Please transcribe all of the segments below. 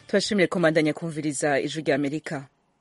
tubashimire komandanya kumviriza ijwi rya amerika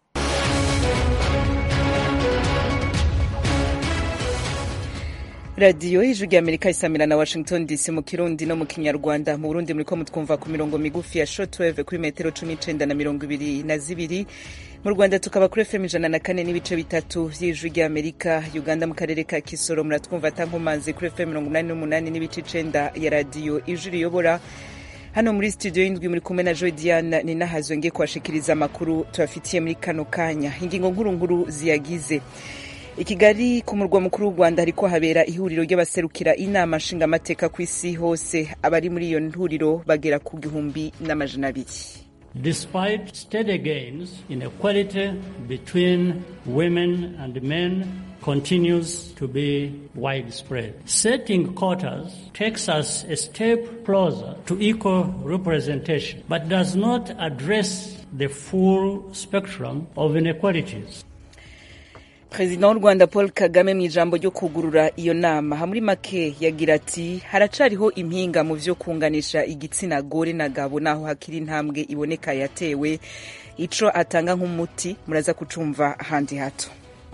radiyo y'ijwi rya amerika isamira na washington dc mu kirundi no mu kinyarwanda mu burundi muriko mutwumva ku mirongo migufi ya shortwave kuri metero cumi n'icenda na mirongo ibiri na zibiri mu rwanda tukaba kuri fm ijana na kane n'ibice bitatu vy'ijwi rya amerika uganda mu karere ka kisoro muratwumva tankomanzi kuri fm mirongo umunani n'umunani n'ibice icenda ya radiyo ijwi riyobora hano muri studio y'indwi muri kumwe na joy diana ni nahazwe ngiye kubashikiriza amakuru tubafitiye muri kano kanya ingingo nkuru nkuru ziyagize i kigali ku murwa mukuru w'u rwanda hariko habera ihuriro ry'abaserukira inama nshingamateka ku isi hose abari muri iyo huriro bagera ku gihumbi n'amajana abiri Despite steady gains, inequality between women and men continues to be widespread. Setting quotas takes us a step closer to equal representation, but does not address the full spectrum of inequalities. perezida w'u rwanda paul kagame mu ijambo ryo kugurura iyo nama muri make yagira ati haracariho impinga mu vyo kunganisha igitsina gore na gabo naho hakiri intambwe iboneka yatewe ico atanga nk'umuti muraza kucumva handi hato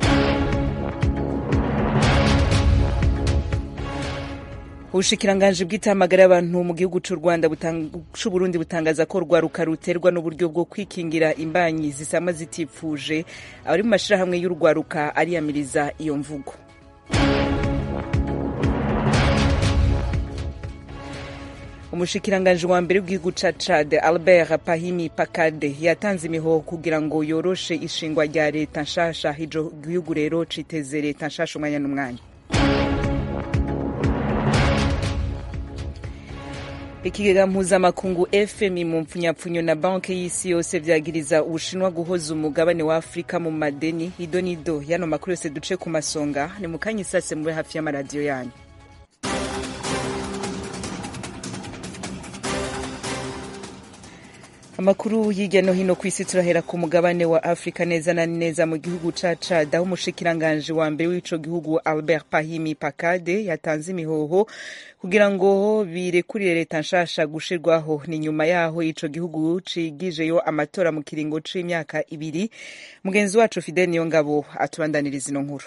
ubushikiranganji bw'itamagara y'abantu mu gihugu c'u rwanda c'uburundi butangaza ko rwaruka ruterwa n'uburyo bwo kwikingira imbanyi zisama zitipfuje abari mu mashirahamwe y'urwaruka ariyamiriza iyo mvugo umushikiranganji wa mbere w'igihugu ca Chad Albert Pahimi Pakade yatanze imihoho kugira ngo yoroshe ishingwa rya leta nshasha ico gihugu rero citeze leta nshasha umwanya n'umwanya ikigega mpuzamakungu fmi mu mpfunyapfunyo na banki y'isi yose vyagiriza ubushinwa guhoza umugabane wa afurika mu madeni ido nido yano makuru yose duce ku masonga ni mu kanya isase mube hafi y'amaradiyo yanyu amakuru hirya no hino ku isi turahera ku mugabane wa afurika neza na neza mu gihugu ca Chad aho umushikiranganji wa mbere w'ico gihugu Albert Pahimi Pakade yatanze imihoho kugira ngo birekurire leta nshasha gushirwaho ni nyuma yaho ico gihugu cigijeyo amatora mu kiringo c'imyaka ibiri mugenzi wacu Fidel Niyongabo atubandaniriza ino nkuru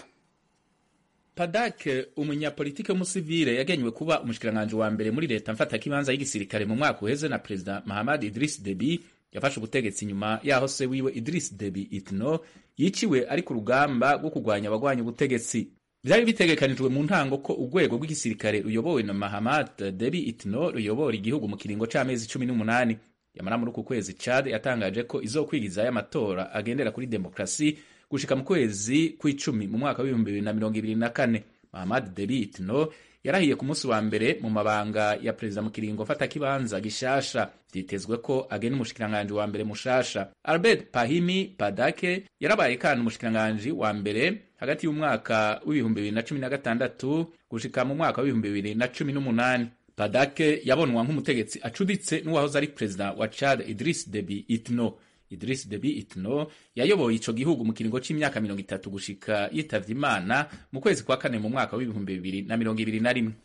Padak umunyapolitike w'umusivile yagenywe kuba umushikiranganji wa mbere muri leta mfatakibanza y'igisirikare mu mwaka uheze na perezida Mahamad Idris Deby yafashe ubutegetsi nyuma yaho se wiwe Idris Deby Itno yiciwe ari ku rugamba rwo kurwanya abagwanya ubutegetsi vyari bitegekanijwe mu ntango ko urwego rw'igisirikare ruyobowe na Mahamad Deby Itno ruyobora igihugu mu kiringo c'amezi cumi n'umunani yamara muri uku kwezi Chad yatangaje ko izokwigizayo amatora agendera kuri demokrasi gushika mu kwezi kw'icumi mu mwaka w'ibihumbi bibiri na mirongo ibiri na kane Mahamad Deby Itno yarahiye ku munsi wa mbere mu mabanga ya perezida mu kiringo mfatakibanza gishasha vyitezwe ko agena umushikiranganji wa mbere mushasha Albert Pahimi Padake yarabaye kandi umushikiranganji wa mbere hagati y'umwaka w'ibihumbi bibiri na cumi na gatandatu gushika mu mwaka w'ibihumbi bibiri na cumi n'umunani Padake yabonwa nk'umutegetsi acuditse n'uwahoze ari perezida wa Chad Idris Deby Itno Idris Deby Itno yayoboye ico gihugu mu kiringo c'imyaka mirongo itatu gushika yitavye Imana mu kwezi kwa kane mu mwaka w'ibihumbi bibiri na mirongo ibiri na rimwe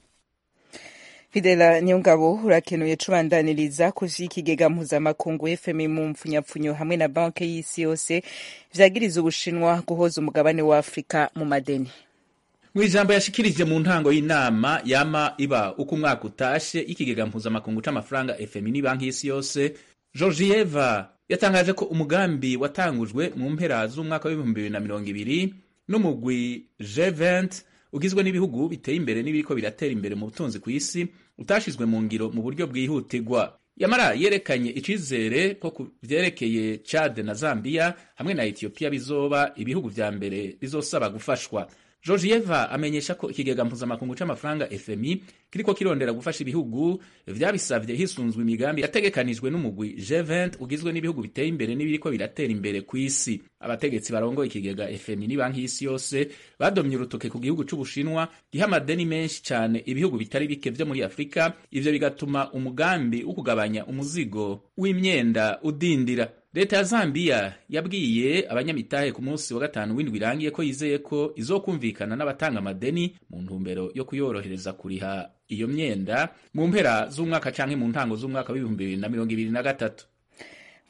Fidela Niyongabo urakenuye cubandaniriza ku vy'ikigega mpuzamakungu FMI mu mpfunyapfunyo hamwe na banki y'isi yose vyagiriza ubushinwa guhoza umugabane wa Afrika mu madeni mu ijambo yashikirije mu ntango y'inama yama iba uko umwaka utashe y'ikigega mpuzamakungu c'amafaranga FMI n'ibanki y'isi yose Georgieva yatangaje ko umugambi watangujwe mu mpera z'umwaka w'ibihumbi bibiri na mirongo ibiri n'umugwi G20 ugizwe n'ibihugu biteye imbere n'ibiriko biratera imbere mu butunzi ku isi utashizwe mu ngiro mu buryo bwihutirwa yamara yerekanye icizere ko ku vyerekeye Chad na Zambia hamwe na Ethiopia bizoba ibihugu vya mbere bizosaba gufashwa Georgieva amenyesha ko ikigega mpuzamakungu c'amafaranga FMI kiriko kirondera gufasha ibihugu vyabisavye hisunzwe imigambi yategekanijwe n'umugwi G20 ugizwe n'ibihugu biteye imbere n'ibiriko biratera imbere ku isi. Abategetsi barongoye ikigega FMI ni banki y'isi yose badomye urutoke ku gihugu c'Ubushinwa giha amadeni menshi cane ibihugu bitari bike vyo muri Afrika, ivyo bigatuma umugambi wo kugabanya umuzigo w'imyenda udindira. leta ya Zambia yabwiye abanyamitahe ku munsi wa gatanu w'indwi irangiye ko yizeye ko izokumvikana n'abatanga amadeni mu ntumbero yo kuyorohereza kuriha iyo myenda mu mpera z'umwaka canke mu ntango z'umwaka w'ibihumbi bibiri na mirongo ibiri na gatatu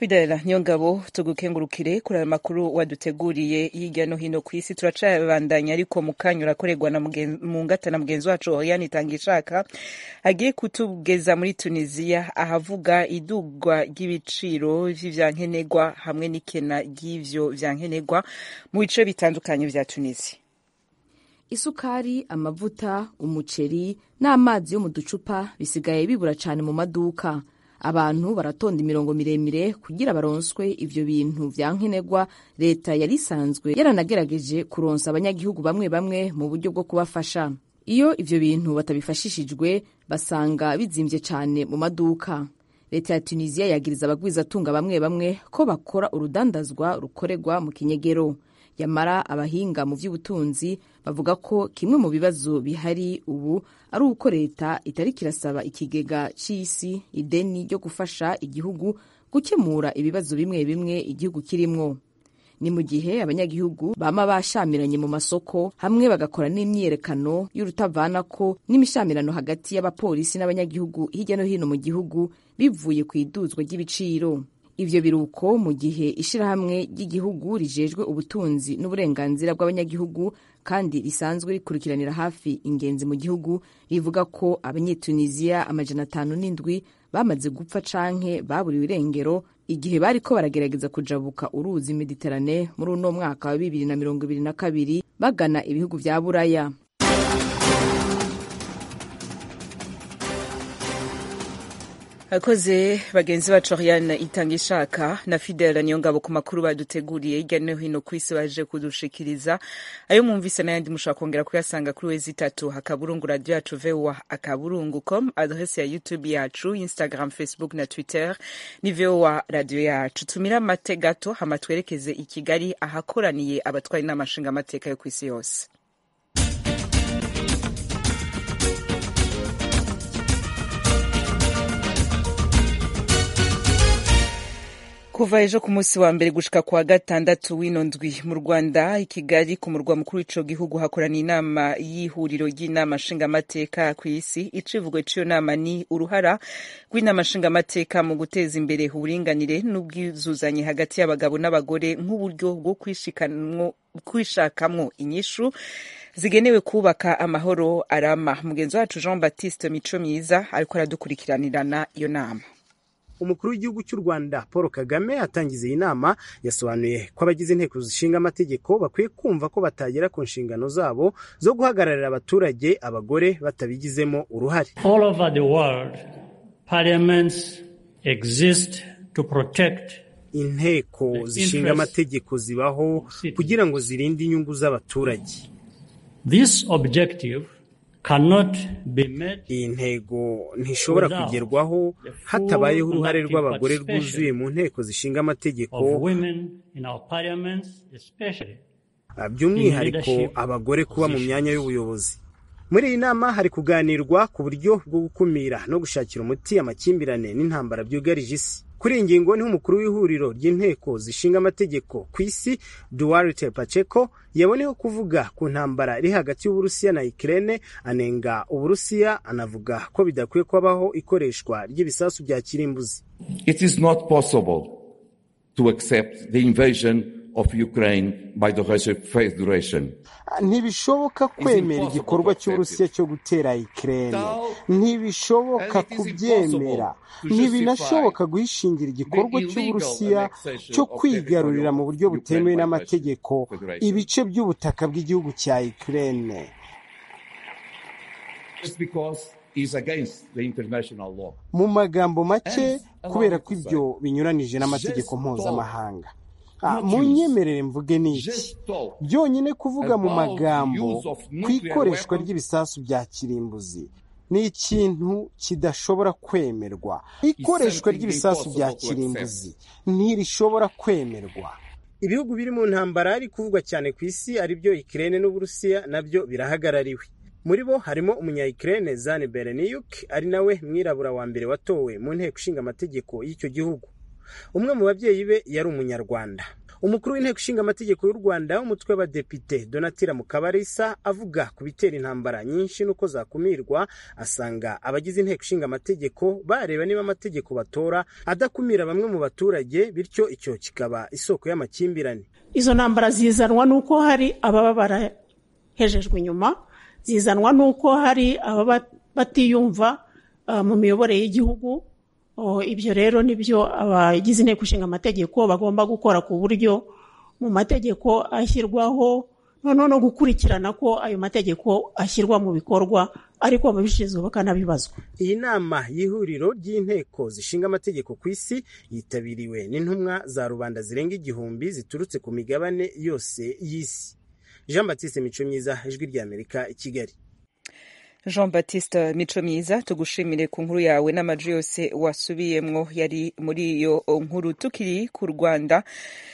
Fidela Niyongabo tugukengurukire kuri aya makuru waduteguriye hirya no hino ku isi turacabandanya ariko mu kanya urakorerwa na mu ngata na mugenzi wacu Oriane Itangishaka agiye kutugeza muri Tunisia ahavuga idugwa ry'ibiciro vy'ivyankenegwa hamwe n'ikena ry'ivyo vyankenegwa mu bice bitandukanye vya Tunisia isukari amavuta umuceri n'amazi yo mu ducupa bisigaye bibura cyane mu maduka abantu baratonda imirongo miremire kugira baronswe ivyo bintu vya nkenerwa leta yari isanzwe yaranagerageje kuronsa abanyagihugu bamwe bamwe mu buryo bwo kubafasha iyo ivyo bintu batabifashishijwe basanga bizimvye cane mu maduka leta ya tunisiya yagiriza abagwizatunga bamwe bamwe ko bakora urudandazwa rukorerwa mu kinyegero yamara abahinga mu by'ubutunzi bavuga ko kimwe mu bibazo bihari ubu ari uko leta itari kirasaba ikigega c'isi ideni ryo gufasha igihugu gukemura ibibazo bimwe bimwe igihugu kirimwo ni mu gihe abanyagihugu bama bashamiranye mu masoko hamwe bagakora n'imyiyerekano y'urutavanako n'imishamirano hagati y'abapolisi n'abanyagihugu hirya no hino mu gihugu bivuye ku iduzwa ry'ibiciro ivyo biruko mu gihe ishirahamwe ry'igihugu rijejwe ubutunzi n'uburenganzira bw'abanyagihugu kandi risanzwe rikurikiranira hafi ingenzi mu gihugu rivuga ko abanyetunisiya amajana atanu n'indwi bamaze gupfa canke baburiwe irengero igihe bariko baragerageza kujabuka uruzi mediterane muri uno mwaka wa bibiri na mirongo ibiri na kabiri bagana ibihugu vya buraya akoze bagenzi bacu Oriane itanga ishaka na Fidela niyo ngabo ku makuru baduteguriye hirya no hino ku isi baje kudushikiriza ayo mwumvise n'ayandi mushobora kongera kuyasanga kuri wezi itatu akaburungu radio yacu voa akaburungu com adresse ya youtube yacu instagram facebook na twitter ni voa radio yacu tumira amate gato hama twerekeze i kigali ahakoraniye abatwari n'amashinga amateka yo ku isi yose kuva ejo ku munsi wa mbere gushika kwa gatandatu w'ino ndwi mu rwanda i kigali ku murwa mukuru w'ico gihugu hakoraniye inama y'ihuriro ry'inama nshingamateka ku isi icivugo c'iyo nama ni uruhara rw'inama nshingamateka mu guteza imbere uburinganire n'ubwizuzanye hagati y'abagabo n'abagore nk'uburyo bwo kwishakamwo inyishu zigenewe kubaka amahoro arama mugenzi wacu jean baptiste mico myiza ariko aradukurikiranirana iyo nama umukuru w'igihugu cy'u rwanda paul kagame atangiza iyi nama yasobanuye ko abagize inteko zishinga amategeko bakwiye kumva ko batagera ku nshingano zabo zo guhagararira abaturage abagore batabigizemo uruhare All over the world, parliaments exist to protect inteko zishinga amategeko zibaho kugira ngo zirinde inyungu z'abaturage this objective cannot be met iyi ntego ntishobora kugerwaho hatabayeho uruhare rw'abagore rwuzuye mu nteko zishinga amategeko of women in our parliaments especially by'umwihariko abagore kuba mu myanya y'ubuyobozi muri iyi nama hari kuganirwa ku buryo bwo gukumira no gushakira umuti amakimbirane n'intambara byugarije isi kuri iyi ngingo niho umukuru w'ihuriro ry'inteko zishinga amategeko ku isi duwarite paceko yaboneyeho kuvuga ku ntambara iri hagati y'uburusiya na ikirere anenga uburusiya anavuga ko bidakwiye kubaho ikoreshwa ry'ibisasu bya kirimbuzi It is not possible to accept the invasion of Ukraine by the Russian Federation. ntibishoboka kwemera igikorwa cy'uburusiya cyo gutera ikirere ntibishoboka kubyemera ntibinashoboka guhishingira igikorwa cy'uburusiya cyo kwigarurira mu buryo butemewe n'amategeko ibice by'ubutaka bw'igihugu cya ikirere Just because it's against the international law. mu magambo make kubera ko ibyo binyuranije n'amategeko mpuzamahanga Ah, mu nyemerere mvuge ni iki Just talk byonyine kuvuga mu magambo ku ikoreshwa ry'ibisasu bya kirimbuzi ni ikintu kidashobora kwemerwa ikoreshwa ry'ibisasu bya kirimbuzi ntirishobora kwemerwa ibihugu biri mu ntambara ari kuvugwa cyane ku isi ari byo ikirere n'uburusiya nabyo birahagarariwe muri bo harimo umunya-ikirere zane bereniyuk ari nawe mwirabura wa mbere watowe mu nteko ishinga amategeko y'icyo gihugu umwe mu babyeyi be yari umunyarwanda umukuru w'inteko ishinga amategeko y'u rwanda w'umutwe w'abadepite donatira mukabarisa avuga ku bitera intambara nyinshi n'uko zakumirwa asanga abagize inteko ishinga amategeko bareba niba amategeko batora adakumira bamwe mu baturage bityo icyo kikaba isoko y'amakimbirane izo ntambara zizanwa n'uko hari ababa barahejejwe inyuma zizanwa n'uko hari ababa batiyumva mu miyoborere y'igihugu ibyo rero nibyo abagize inteko ishinga amategeko bagomba gukora ku buryo mu mategeko ashyirwaho noneho no gukurikirana ko ayo mategeko ashyirwa mu bikorwa ariko ababishinzwe bakanabibazwa iyi nama y'ihuriro ry'inteko zishinga amategeko ku isi yitabiriwe n'intumwa za rubanda zirenga igihumbi ziturutse ku migabane yose y'isi jean batiste mico myiza ijwi ry'amerika i kigali jean baptiste mico myiza tugushimire ku nkuru yawe n'amajwi yose wasubiyemwo yari muri iyo nkuru tukiri ku rwanda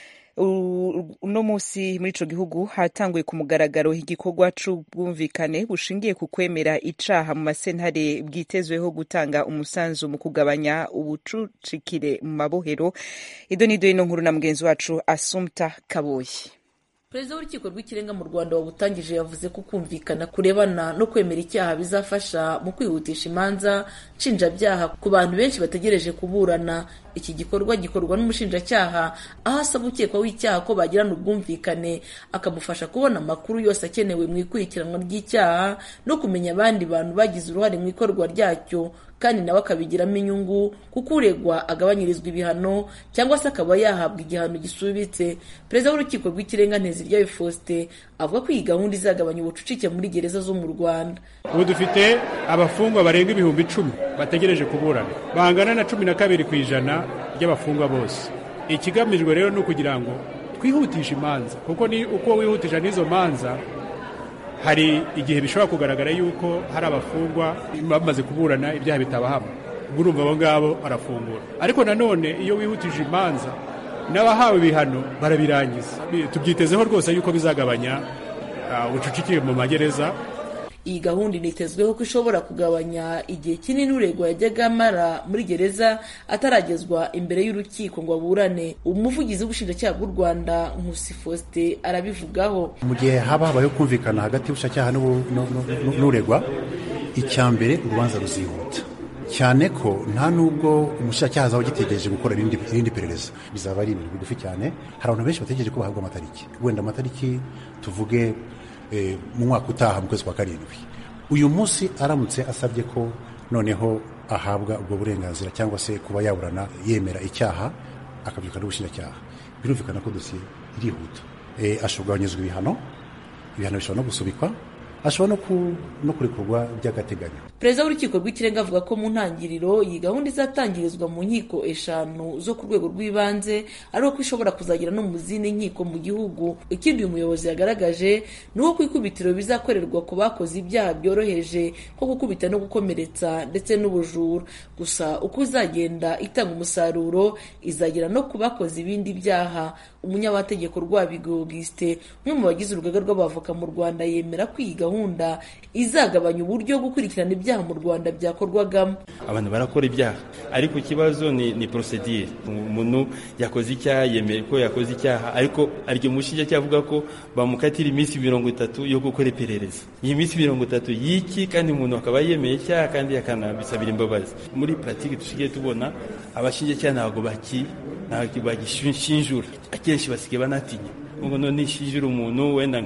uno munsi muri ico gihugu hatanguye ku mugaragaro igikorwa c'ubwumvikane bushingiye ku kwemera icaha mu masentare bwitezweho gutanga umusanzu mu kugabanya ubucucikire mu mabohero ido nido y'ino nkuru na mugenzi wacu asumta kaboyi perezida w'urukiko rw'ikirenga mu rwanda wabutangije yavuze ko kumvikana kurebana no kwemera icyaha bizafasha mu kwihutisha imanza nshinjabyaha ku bantu benshi bategereje kuburana iki gikorwa gikorwa n'umushinjacyaha aho asaba ukekwaho icyaha ko bagirana ubwumvikane akamufasha kubona amakuru yose akenewe mu ikurikiranwa ry'icyaha no kumenya abandi bantu bagize uruhare mu ikorwa ryacyo kandi nawe akabigiramo inyungu kuko uregwa agabanyirizwa ibihano cyangwa se akaba yahabwa igihano gisubitse perezida w'urukiko rw'ikirenga nteziryayo faustin avuga ko iyi gahunda izagabanya ubucucike muri gereza zo mu rwanda ubu dufite abafungwa barenga ibihumbi icumi bategereje kuburana bangana na cumi na kabiri ku ijana ry'abafungwa bose ikigamijwe rero ni ukugira ngo twihutishe imanza kuko ni uko wihutisha n'izo manza hari igihe bishobora kugaragara yuko hari abafungwa bamaze kuburana ibyaha bitabahama ubwo urumva abo ngabo arafungura ariko nanone iyo wihutije imanza n'abahawe ibihano barabirangiza tubyitezeho rwose yuko bizagabanya ubucucike mu magereza iyi gahunda initezweho ko ishobora kugabanya igihe kinini uregwa yajyaga amara muri gereza ataragezwa imbere y'urukiko ngo aburane umuvugizi w'ubushinjacyaha bw'u rwanda nkusi faustin arabivugaho mu gihe haba habayeho kumvikana hagati y'ubushinjacyaha n'uregwa icya mbere urubanza ruzihuta cyane ko nta nubwo umushinjacyaha azaba agitegereje gukora irindi perereza bizaba ari ibintu bigufi cyane hari abantu benshi bategereje ko bahabwa amatariki wenda amatariki tuvuge mu mwaka utaha mu kwezi kwa karindwi uyu munsi aramutse asabye ko noneho ahabwa ubwo burenganzira cyangwa se kuba yaburana yemera icyaha akabyuka n'ubushinjacyaha birumvikana ko dosiye irihuta ashobora kugabanyizwa ibihano ibihano bishobora no gusubikwa ashobora no kurekurwa by'agateganyo perezida w'urukiko rw'ikirenga avuga ko mu ntangiriro iyi gahunda izatangirizwa mu nkiko eshanu zo ku rwego rw'ibanze ari uko ishobora kuzagera no mu zindi nkiko mu gihugu ikindi uyu muyobozi yagaragaje ni uko ku ikubitiro bizakorerwa ku bakoze ibyaha byoroheje nko gukubita no gukomeretsa ndetse n'ubujura gusa uko izagenda itanga umusaruro izagera no ku bakoze ibindi byaha umunyamategeko rwabigo augustin umwe mu bagize urugaga rw'abavoka mu rwanda yemera ko iyi gahunda izagabanya uburyo bwo gukurikirana ibyaha mu rwanda byakorwagamo abantu barakora ibyaha ariko ikibazo ni ni porosedire umuntu yakoze icyaha yemeye ko yakoze icyaha ariko aryo mushinjacyaha avuga ko bamukatira iminsi mirongo itatu yo gukora iperereza iyi minsi mirongo itatu y'iki kandi umuntu akaba yemeye icyaha kandi akanabisabira imbabazi muri puratike dusigaye tubona abashinjacyaha ntabwo baki ntabwo bagishinjura akenshi basigaye banatinya ngo none nishinjura umuntu wenda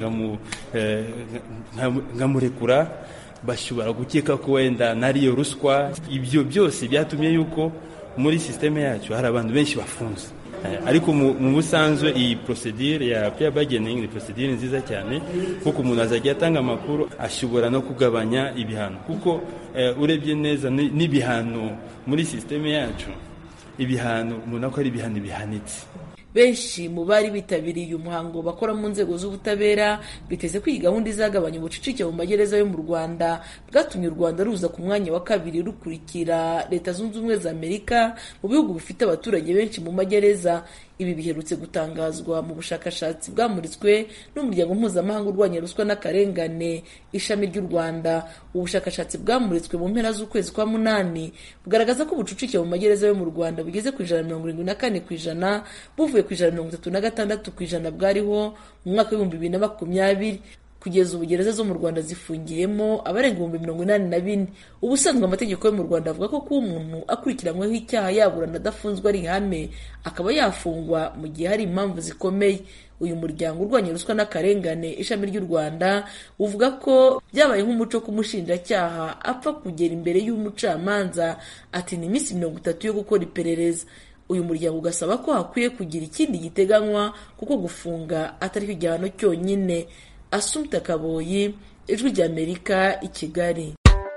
nkamurekura bashobora gukeka ko wenda nariyo ruswa ibyo byose byatumye yuko muri sisiteme yacu hari abantu benshi bafunze ariko mu busanzwe iyi porosedire ya peya bageningi ni porosedire nziza cyane kuko umuntu azajya atanga amakuru ashobora no kugabanya ibihano kuko urebye neza n'ibihano muri sisiteme yacu ibihano umuntu akora ibihano bihanitse benshi mu bari bitabiriye uyu muhango bakora mu nzego z'ubutabera biteze ko iyi gahunda izagabanya ubucucike mu magereza yo mu rwanda bwatumye u rwanda ruza ku mwanya wa kabiri rukurikira leta zunze ubumwe za amerika mu bihugu bifite abaturage benshi mu magereza ibi biherutse gutangazwa mu bushakashatsi bwamuritswe n'umuryango mpuzamahanga urwanya ruswa n'akarengane ishami ry'u rwanda ubushakashatsi bwamuritswe mu mpera z'ukwezi kwa munani bugaragaza ko ubucucike mu magereza yo mu rwanda bugeze ku ijana mirongo irindwi na kane ku ijana buvuye ku ijana mirongo itatu na gatandatu ku ijana bwariho mu mwaka w'ibihumbi bibiri na makumyabiri kugeza ubu gereza zo mu rwanda zifungiyemo abarenga ibihumbi mirongo inani na bine ubusanzwe amategeko yo mu rwanda avuga ko kuba umuntu akurikiranyweho icyaha yaburana adafunzwe ari ihame akaba yafungwa mu gihe hari impamvu zikomeye uyu muryango urwanya ruswa n'akarengane ishami ry'u rwanda uvuga ko byabaye nk'umuco k'umushinjacyaha apfa kugera imbere y'umucamanza ati ni iminsi mirongo itatu yo gukora iperereza uyu muryango ugasaba ko hakwiye kugira ikindi giteganywa kuko gufunga atari cyo gihano cyonyine asumta kaboyi ijwi ry'amerika i kigali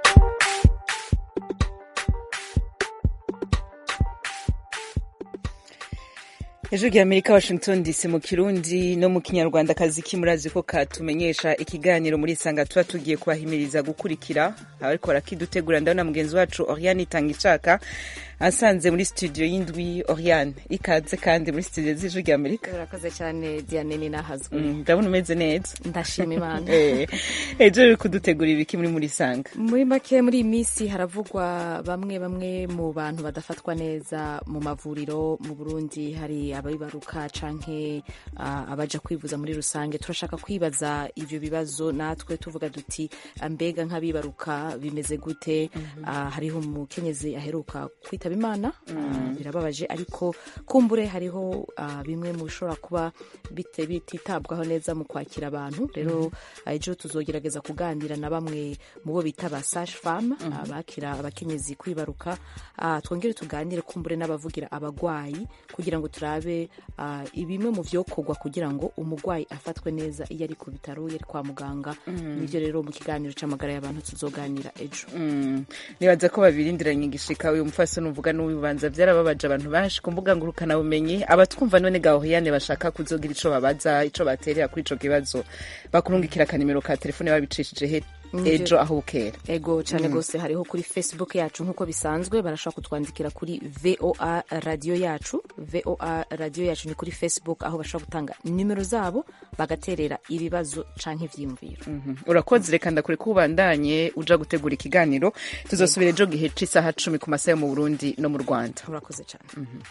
ejo ry'amerika washington dc mu kirundi no mu kinyarwanda akazi kimurazi ko katumenyesha ikiganiro muri isanga tuba tugiye kubahimiriza gukurikira ariko barakidutegura ndabona mugenzi wacu oriane itanga ishaka asanze muri studio y'indwi oriane ikaze kandi muri studio z'ijwi ry'amerika urakoze cyane diane ni nahazwe ndabona umeze neza ndashima imana ejo ruri kudutegura ibiki muri muri isanga muri make muri iyi minsi haravugwa bamwe bamwe mu bantu badafatwa neza mu mavuriro mu burundi hari ababibaruka canke uh, abaja kwivuza muri rusange turashaka kwibaza ivyo bibazo natwe tuvuga duti mbega nk'abibaruka bimeze gute mm -hmm. uh, hariho umukenyezi aheruka kwitaba imana mm -hmm. uh, birababaje ariko kumbure hariho uh, bimwe mu bishobora kuba bite bititabwaho neza mu kwakira abantu rero mm -hmm. ejo tuzogerageza kuganira na bamwe mu bo bita ba sage femme mm -hmm. bakira abakenyezi kwibaruka twongere tuganire kumbure n'abavugira abagwayi kugira ngo turabe ibimwe mu byokorwa kugira ngo umurwayi afatwe neza iyo ari ku bitaro yari kwa muganga nibyo rero mu kiganiro cy'amagara y'abantu tuzoganira ejo nibaza ko babirindiranye igishika uyu mufasoni uvuga n'ubibanza byarababaje abantu benshi ku mbuga ngurukanabumenyi abatwumva none gahoriyane bashaka kuzogira ico babaza ico baterera kuri ico kibazo bakurungikira akanimero ka telefone babicishije he ejo aho bukera ego cyane rwose hariho kuri facebook yacu nk'uko bisanzwe barashobora kutwandikira kuri voa radiyo yacu voa radiyo yacu ni kuri facebook aho bashobora gutanga nimero zabo bagaterera ibibazo canke ivyiyumviro urakoze reka ndakure ko ubandanye uja gutegura ikiganiro tuzosubira ejo gihe c'isaha cumi ku masaha yo mu burundi no mu rwanda urakoze cyane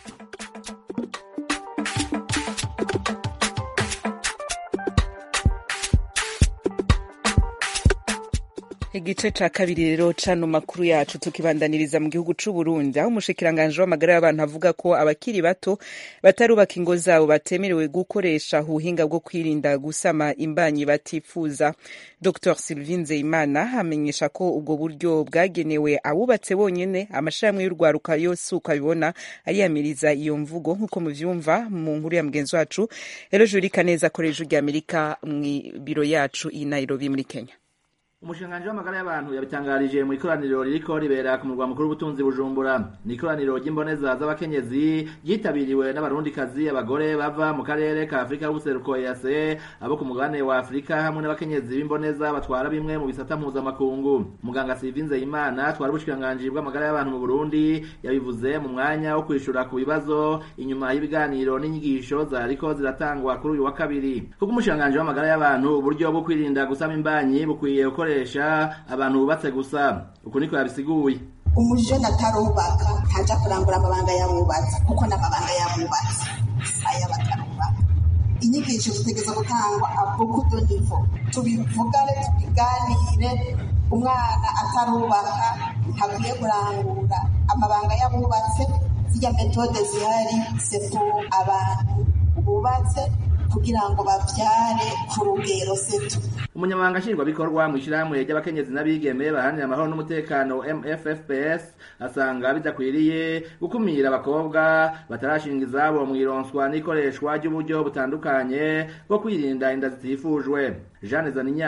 igice ca kabiri rero cano makuru yacu tukibandaniriza mu gihugu c'u Burundi aho umushikiranganje w'amagara y'abantu avuga ko abakiri bato batarubaka ingo zabo batemerewe gukoresha ubuhinga bwo kwirinda gusama imbanyi batifuza Dr Sylvie Nzeyimana amenyesha ko ubwo buryo bwagenewe abubatse bonyene amashirahamwe y'urwaruka yose uko abibona ariyamiriza iyo mvugo nk'uko muvyumva mu nkuru ya mugenzi wacu rero Juri Kaneza akoresha ijwi ry'Amerika mw'ibiro yacu i Nairobi muri Kenya umushinganji w'amagara y'abantu yabitangarije mu ikoraniro ririko ribera ku murwa mukuru w'ubutunzi bujumbura ni ikoraniro ry'imboneza z'abakenyezi ryitabiriwe n'abarundikazi abagore bava mu karere ka afurika y'ubuseruko ease abo ku mugabane wa afurika hamwe n'abakenyezi b'imboneza batwara bimwe mu bisata mpuzamakungu muganga sivinze imana twari ubushikiranganji bw'amagara y'abantu mu burundi yabivuze mu mwanya wo kwishura ku bibazo inyuma y'ibiganiro n'inyigisho zariko ziratangwa kuri uyu wa kabiri kuko umushikiranganji w'amagara y'abantu uburyo bwo kwirinda gusama imbanyi bukwiye gukoresha abantu bubatse gusa uku niko yabisiguye umujene atarubaka ntaja kurangura amabanga y'abubatsi kuko n'amabanga y'abubatsi aya batarubaka inyigisho zitegeza gutangwa abukudo nivo tubivugane tubiganire umwana atarubaka ntakwiye kurangura amabanga y'abubatse zirya metode zihari sepo abantu bubatse kugira ngo bavyare ku rugero setu umunyamabanga nshingwabikorwa mu ishyirahamwe ry'abakenyezi n'abigeme baharanira amahoro n'umutekano mffps asanga bidakwiriye gukumira abakobwa batarashinga izabo mu ironswa n'ikoreshwa ry'uburyo butandukanye bwo kwirinda inda zitifujwe jeanne zaninyana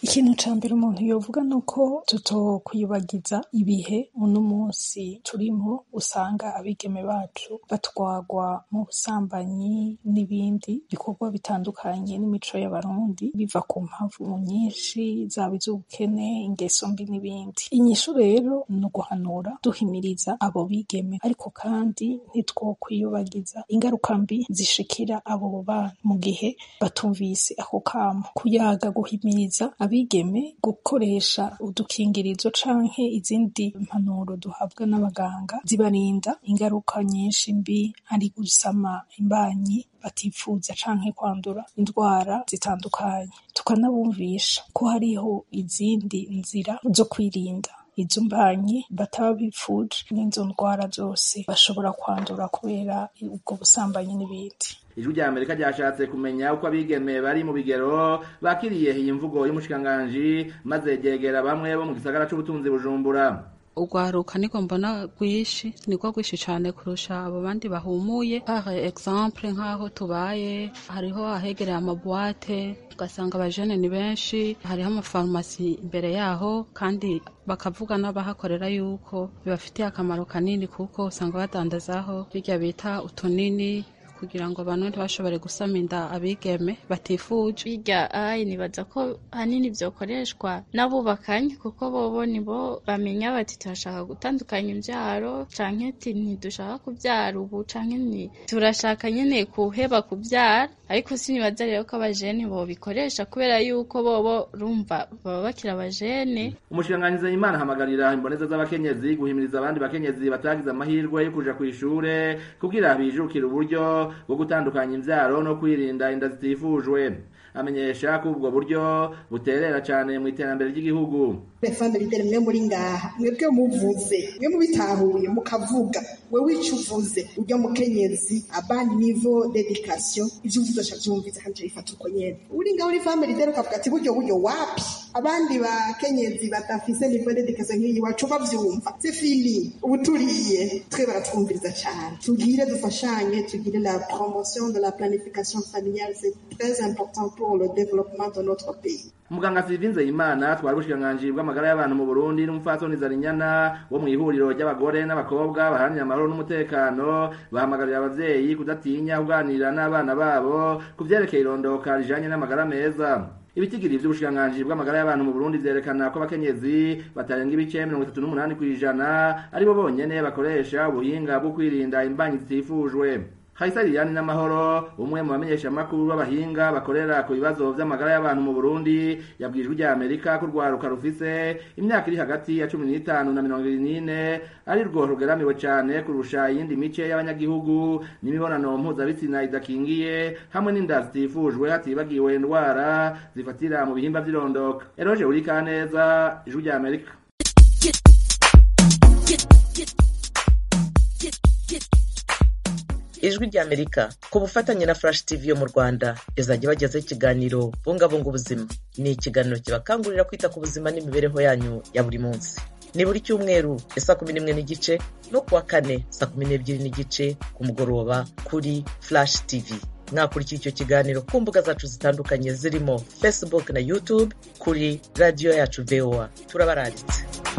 ikintu ca mbere umuntu yovuga ni uko tutokwibagiza ibihe uno munsi turimo usanga abigeme bacu batwagwa mu busambanyi n'ibindi bikorwa bitandukanye n'imico y'abarundi biva ku mpamvu nyinshi zaba iz'ubukene ingeso mbi n'ibindi inyishu rero ni uguhanura duhimiriza abo bigeme ariko kandi ntitwokwiyobagiza ingaruka mbi zishikira abo bana mu gihe batumvise ako kamo kuyaga guhimiriza abigeme gukoresha udukingirizo canke izindi mpanuro duhabwa n'abaganga zibarinda ingaruka nyinshi mbi ari gusama imbanyi batifuza canke kwandura indwara zitandukanye tukanabumvisha ko hariho izindi nzira zo kwirinda izo mbanyi bataba bipfuje n'izo ndwara zose bashobora kwandura kubera ubwo busambanyi n'ibindi ijwi rya amerika ryashatse kumenya uko abigeme bari mu bigero bakiriye iyi mvugo y'umushikiranganji maze ryegera bamwe bo mu gisagara c'ubutunzi bujumbura urwaruka niko mbona rwishi niko rwishi cyane kurusha abo bandi bahumuye par exemple nk'aho tubaye hariho ahegereye amabuwate ugasanga abajene ni benshi hariho amafarumasi imbere yaho kandi bakavuga n'abahakorera yuko bibafitiye akamaro kanini kuko usanga badandazaho birya bita utunini kugira ngo abantu ntibashobore gusama inda abigeme batifuje birya ayi nibaza ko hanini byokoreshwa n'abubakanye kuko bobo nibo bamenya bati turashaka gutandukanya imbyaro canke ati ntidushaka kubyara ubu canke ni turashaka nyene kuheba kubyara ariko sinibaza rero ko abajene bobikoresha kubera yuko bobo rumva baba bakiri abajene umushikiranganji Nzeyimana ahamagarira imboneza z'abakenyezi guhimiriza abandi bakenyezi batagize amahirwe yo kuja kw'ishure kugira bijukire uburyo bwo gutandukanya imvyaro no kwirinda inda zitifujwe amenyesha ko ubwo buryo buterera cyane mu iterambere ry'igihugu refande bidere mwe muri ngaha mwebwe muvuze mwe mubitahuye mukavuga wewe ico uvuze urya mukenyezi abandi nivo d'education ivyo uvuze aca vyumviza kandi bifata uko nyene uri ngaho uri femme leader ukavuga ati buryo buryo wapi abandi bakenyezi badafise nivo d'education nk'iyi wacu bavyumva c'est fini ubu turiye twe baratwumviriza cyane tugire dufashanye tugire la promotion de la planification familiale c'est très important pour le développement de notre pays umuganga Sylvie Nzeyimana twari ubushikiranganji bw'amagara y'abantu mu Burundi n'umupfasoni Zarinyana wo mu ihuriro ry'abagore n'abakobwa baharanira amahoro n'umutekano bahamagarira abavyeyi kudatinya kuganira n'abana babo ku vyerekeye irondoka rijanye n'amagara meza ibitigiri vy'ubushikiranganji bw'amagara y'abantu mu Burundi vyerekana ko abakenyezi batarenga ibice mirongo itatu n'umunani kw'ijana aribo bonyene bakoresha ubuhinga bwo kwirinda imbanyi zitifujwe Haisa Liliane n'amahoro umwe mu bamenyesha makuru b'abahinga bakorera ku bibazo vy'amagara y'abantu mu Burundi yabwijwe rya Amerika ko rwaruka rufise imyaka iri hagati ya 15 na 24 ari rwo rugeramiwe cyane kurusha iyindi mice y'abanyagihugu n'imibonano mpuzabitsina idakingiye hamwe n'inda zitifujwe hatibagiwe indwara zifatira mu bihimba vy'irondoka Eroje urika neza ijwi rya Amerika ijwi ry'amerika ku bufatanye na flash tv yo mu rwanda izajya ibagezaho ikiganiro bungabunga ubuzima ni ikiganiro kibakangurira kwita ku buzima n'imibereho yanyu ya buri munsi ni buri cyumweru ya saa kumi n'imwe n'igice no kuwa kane saa kumi n'ebyiri n'igice ku mugoroba kuri flash tv mwakurikira icyo kiganiro ku mbuga zacu zitandukanye zirimo facebook na youtube kuri radiyo yacu voa turabaranditse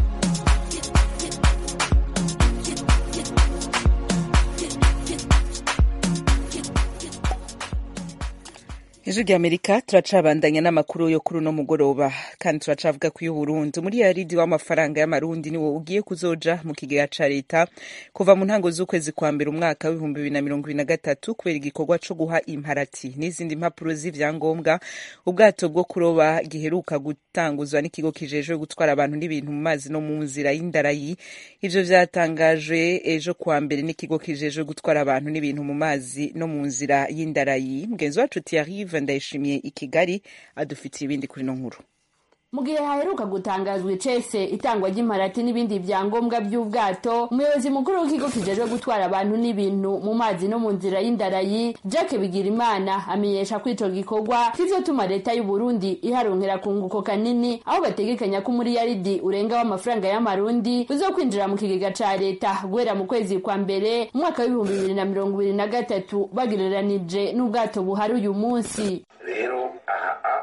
ijwi rya amerika turacabandanya n'amakuru yo kuri uno mugoroba kandi turacavuga ku y'uburundi muri ya ridi w'amafaranga y'amarundi niwo ugiye kuzoja mu kigega ca leta kuva mu ntango z'ukwezi kwa mbere umwaka w'ibihumbi bibiri na mirongo ibiri na gatatu kubera igikorwa co guha imparati n'izindi mpapuro z'ivyangombwa ubwato bwo kuroba giheruka gutanguzwa n'ikigo kijejwe gutwara abantu n'ibintu mu mazi no mu nzira y'indarayi ivyo vyatangajwe ejo kwa mbere n'ikigo kijejwe gutwara abantu n'ibintu mu mazi no mu nzira y'indarayi mugenzi wacu Thierry ndayishimiye i kigali adufitiye ibindi kuri no nkuru mu gihe haheruka gutangazwa icese itangwa ry'imparati n'ibindi vyangombwa by'ubwato umuyobozi mukuru w'ikigo kijejwe gutwara abantu n'ibintu mu mazi no mu nzira y'indarayi Jack Bigirimana amenyesha ko ico gikorwa kizotuma leta y'u Burundi iharonkera kunguko kanini aho bategekanya ko muri yaridi urenga w'amafaranga y'amarundi uzokwinjira mu kigega ca leta guhera mu kwezi kwa mbere umwaka w'ibihumbi bibiri na mirongo ibiri na gatatu bagereranije n'ubwato buhari uyu munsi rero aha leta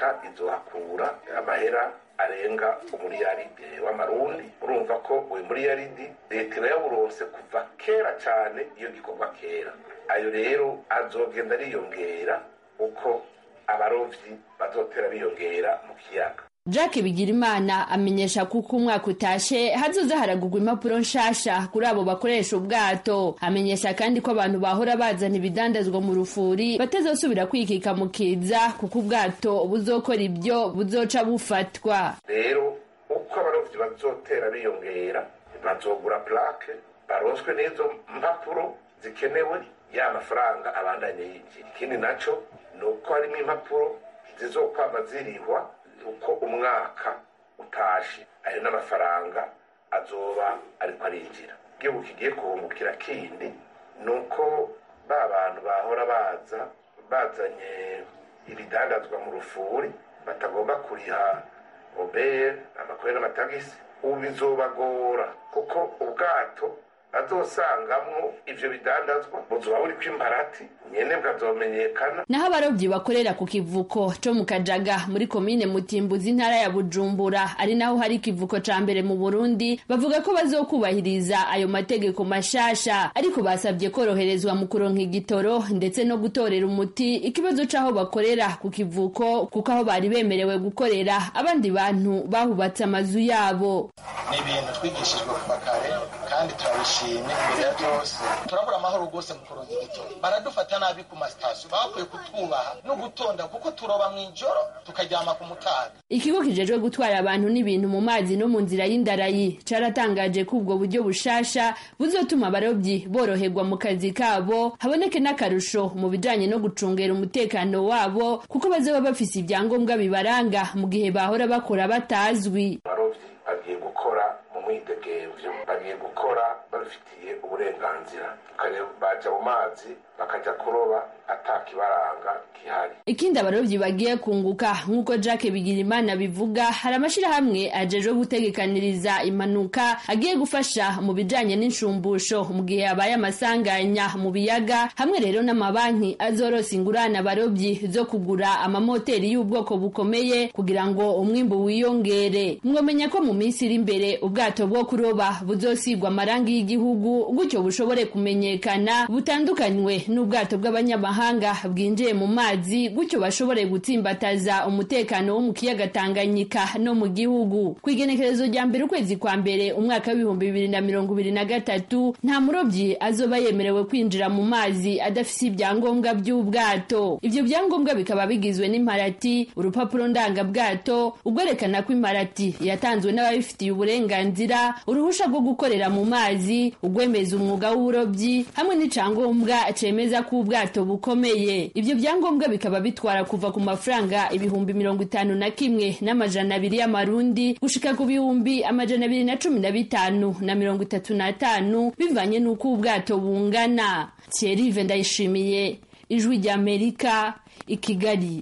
mwaka izohakura amahera arenga umuriyaridi w'amarundi urumva ko uyu muriyaridi leta irayawuronse kuva kera cyane iyo gikorwa kera ayo rero azogenda ariyongera uko abarovyi bazotera biyongera mu kiyaga Jack Bigirimana amenyesha kuko umwaka utashe hazoza haragurwa impapuro nshasha kuri abo bakoresha ubwato amenyesha kandi ko abantu bahora bazana ibidandazwa mu rufuri batazosubira kwikika mu kiza kuko ubwato buzokora ibyo buzoca bufatwa rero uko abarovyi bazotera biyongera bazogura plaque baronswe n'izo mpapuro zikenewe ya mafaranga abandanye yinjira ikindi naco ni uko harimo impapuro zizokwama zirihwa uko umwaka utashe ayo n'amafaranga azoba ariko arinjira igihugu kigiye kuhungukira kindi ni uko ba bantu bahora baza bazanye ibidandazwa mu rufuri batagomba kuriha obere amakore n'amatagisi ubu bizobagora kuko ubwato bazosangamwo ivyo bidandazwa buzoba buriko imparati nyene bwazomenyekana naho abarobyi bakorera ku kivuko co mu kajaga muri komine mutimbuzi intara ya bujumbura ari naho hari ikivuko ca mbere mu burundi bavuga ko bazokubahiriza ayo mategeko mashasha ariko basabye koroherezwa mu kuronka igitoro ndetse no gutorera umuti ikibazo c'aho bakorera ku kivuko kuko aho bari bemerewe gukorera abandi bantu bahubatse amazu yabo ni ibintu twigishijwe kuva kare kandi turabishimye imbere ya byose turabura amahoro rwose mu kuronka igitoro baradufata nabi ku masitasiyo bakwiye kutwubaha no gutonda kuko turoba mu ijoro tukaryama ku mutaga ikigo kijejwe gutwara abantu n'ibintu mu mazi no mu nzira y'indarayi caratangaje ko ubwo buryo bushasha buzotuma abarobyi boroherwa mu kazi kabo haboneke n'akarusho mu bijanye no gucungera umutekano wabo kuko bazoba bafise ibyangombwa bibaranga mu gihe bahora bakora batazwi abarovyi bagiye gukora mu mwidegemvyo bagiye gukora babifitiye uburenganzira baja mu mazi bakaja kuroba atakibaranga gihari ikindi abarobyi bagiye kunguka nk'uko Jack Bigirimana bivuga hari amashirahamwe ajejwe gutegekaniriza impanuka agiye gufasha mu bijanye n'inshumbusho mu gihe habaye amasanganya mu biyaga hamwe rero n'amabanki azorosa ingurane abarobyi zo kugura amamoteri y'ubwoko bukomeye kugira ngo umwimbu wiyongere mwomenya ko mu minsi iri imbere ubwato bwo kuroba buzosigwa amarangi y'igihugu gutyo bushobore kumenyekana butandukanywe n'ubwato bw'abanyamahanga bwinjiye mu mazi gutyo bashobore gutsimbataza umutekano wo mu kiyaga Tanganyika no mu gihugu ku igenekerezo rya mbere ukwezi kwa mbere umwaka w'ibihumbi bibiri na mirongo ibiri na gatatu nta murobyi azoba yemerewe kwinjira mu mazi adafise ibyangombwa by'ubwato ibyo byangombwa bikaba bigizwe n'imparati urupapuro ndangabwato ugwerekana ko imparati yatanzwe n'ababifitiye uburenganzira uruhusha rwo gukorera mu mazi ugwemeza umwuga w'uburobyi hamwe n'icangombwa cemeza ko ubwato bukomeye ibyo byangombwa bikaba bitwara kuva ku mafaranga ibihumbi mirongo itanu na kimwe n'amajana abiri y'amarundi gushika ku bihumbi amajana abiri na cumi na bitanu na mirongo itatu n'atanu bivanye n'uko ubwato bungana Thierry ndayishimiye ijwi ry'amerika i kigali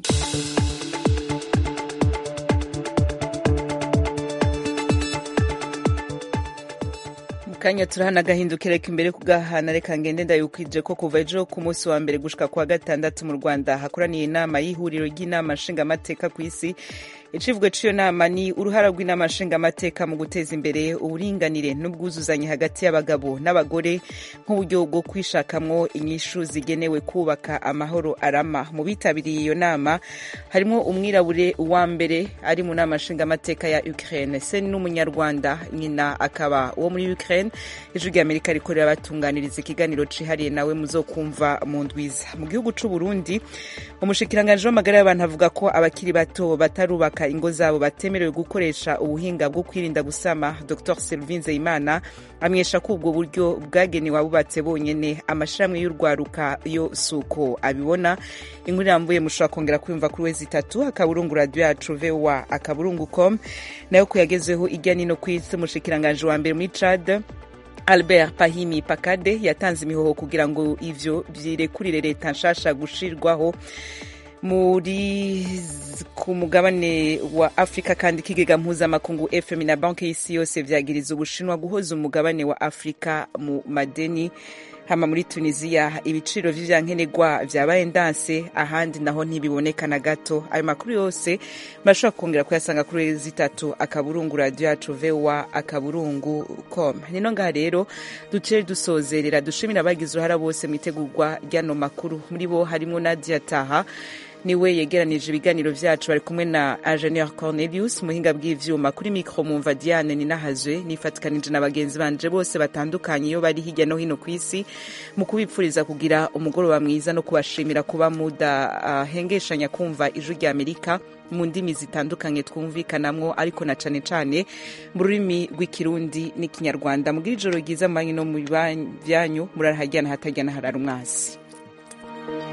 kanya turahana agahindukira reka imbere kugahana reka ngende ndayukwije ko kuva ejo ku munsi wa mbere gushika kwa gatandatu mu rwanda hakoraniye inama y'ihuriro ry'inama nshingamateka ku isi icivugo cy'iyo nama ni uruhara rw'inama nshingamateka mu guteza imbere uburinganire n'ubwuzuzanye hagati y'abagabo n'abagore nk'uburyo bwo kwishakamwo inyishu zigenewe kubaka amahoro arama mu bitabiriye iyo nama harimo umwirabure wa mbere ari mu nama nshingamateka ya ukraine se n'umunyarwanda nyina akaba uwo muri ukraine ijwi ry'amerika rikorera batunganiriza ikiganiro cihariye nawe muzokumva mu ndwiza mu gihugu c'u burundi umushikiranganji w'amagara y'abantu avuga ko abakiri bato batarubaka ingo zabo batemerewe gukoresha ubuhinga bwo kwirinda gusama dr selvin nzeyimana amwesha ko ubwo buryo bwagenewe abubatse bonyene amashirahamwe y'urwaruka yo suko abibona inkuru irambuye mushobora kongera kwiyumva kuri wezi itatu akaburungu radio yacu voa akaburungu com nayo ko yagezeho irya nino ku isi umushikiranganji wa mbere muri cad albert pahimi pakade yatanze imihoho kugira ngo ivyo vyirekurire leta nshasha gushirwaho muri ku mugabane wa afurika kandi ikigega mpuzamakungu fm na banki y'isi yose vyagiriza ubushinwa guhoza umugabane wa afurika mu madeni hama muri tunisiya ibiciro vy'ivyankenerwa vyabaye ndanse ahandi naho ntibiboneka na gato ayo makuru yose murashobora kongera kuyasanga kuri zitatu akaburungu radio yacu voa akaburungu com nino ngaha rero duce dusozerera dushimira abagize uruhara bose mu itegurwa ry'ano makuru muri bo harimo nadia taha niwe yegeranije ibiganiro vyacu bari kumwe na ingenieur cornelius muhinga bw'ivyuma kuri mikro mumva diane ninahazwe nifatikanije na bagenzi banje bose batandukanye iyo bari hirya no hino ku isi mu kubipfuriza kugira umugoroba mwiza no kubashimira kuba mudahengeshanya uh, kumva ijwi rya amerika mu ndimi zitandukanye twumvikanamwo ariko na cane cane mu rurimi rw'ikirundi n'ikinyarwanda mugira ijoro ryiza manyi no mu byanyu murarahajyana hatajyana harara umwasi